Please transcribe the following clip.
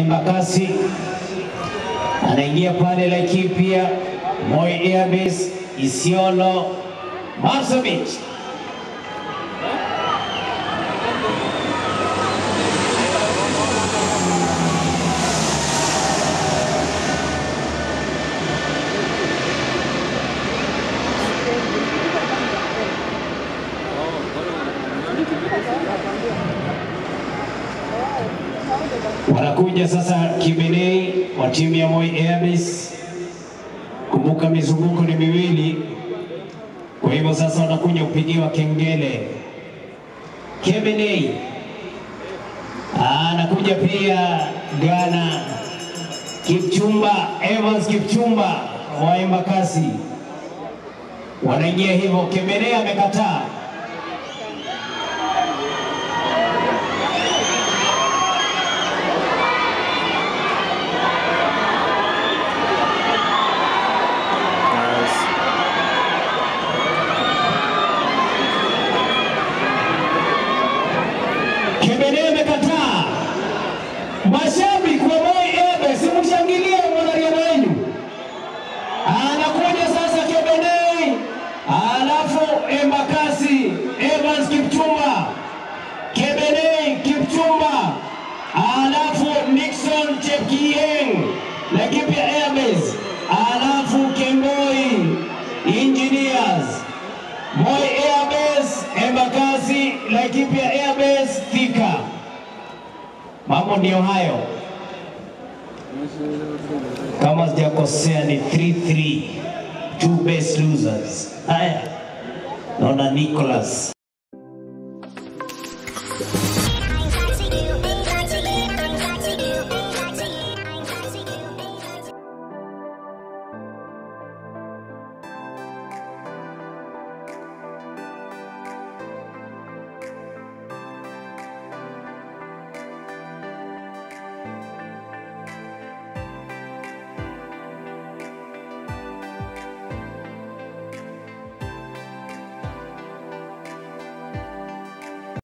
Embakasi anaingia pale Laikipia, Moi Airbase, Isiolo, Marsabit. Wanakuja sasa Kibenei wa timu ya Moi Airbase. Kumbuka mizunguko ni miwili, kwa hivyo sasa wanakuja kupigiwa kengele. Kibenei anakuja pia Ghana, Kipchumba Evans Kipchumba wa Embakasi wanaingia hivyo. Kibenei amekataa. Kebede amekataa. Mashabiki wa Moi Airbase, simshangilie mwanariadha wenu. Anakuja sasa Kebede, alafu Embakasi Evans Kipchumba, Kebede Kipchumba, alafu Nixon Chepkieng Laikipia Airbase, alafu Kemboi Engineers Moi Airbase, Embakasi, Laikipia Airbase, Thika. Mambo ndiyo hayo, kama sijakosea ni 3-3, two best losers. Haya, naona Nicholas